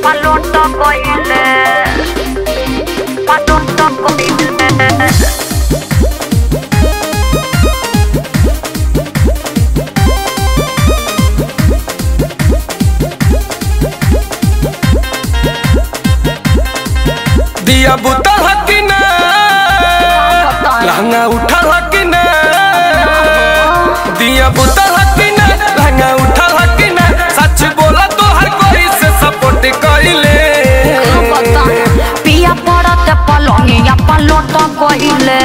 paloto koile Paloto koile दिया बुता हकी ना लहंगा उठा हकी ना दिया बुता हकी ना लहंगा उठा हकी ना सच बोला तो हर कोई से सपोर्ट कइले पिया पड़त पलंगिया पलोट कोइले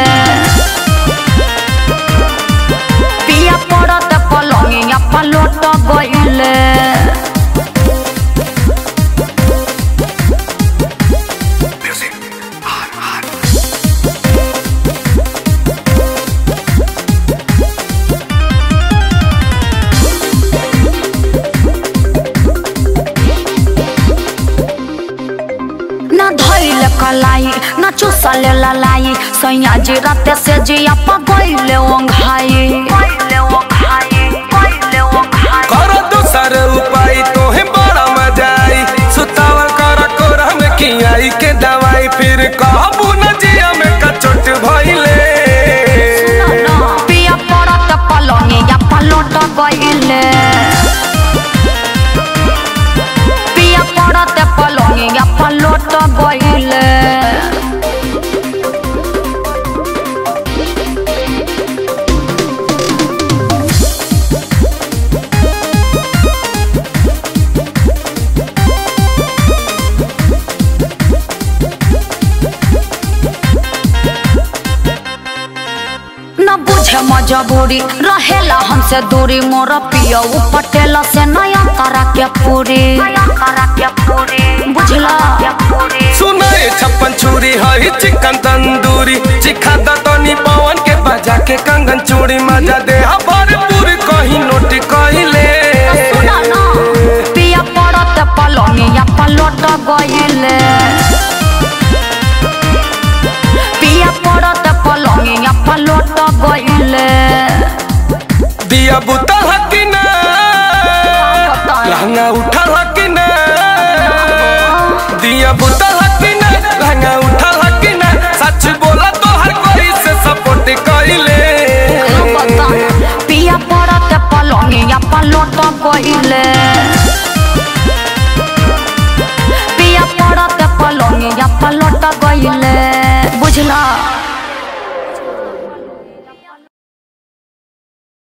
पिया पड़त पलंगिया पलोट कोइले न धइले कलाई न चुसले ललाई सैया जी राते से जिया पगइले ओंघाई गइले ओंघाई गइले ओंघाई करो दूसर उपाय तोहे बड़ा मजा आई सुतावल कर कोरा में खियाई के दवाई फिर कहबू न जिया में कचोट भइले पिया पड़त पलंगिया पलोट गइले पिया पड़त पलंगिया पलोट गइले न बुझे मजबूरी रहेला हमसे दूरी मोर पिया पटेल से नया करा के पूरी नया करा के पूरी बुझला के पूरी सुनाए छप्पन छुरी हई चिकन तंदूरी चिखा दतनी पवन के बजा के कंगन चूड़ी मजा दे भरपूर कहीं नोट कहिले सुना ना पिया पड़त पलंगिया पलोट गइले पिया पड़त पलंगिया पलोट गइले दिया बुता हकी ना लहंगा उठा हकी ना दिया बुता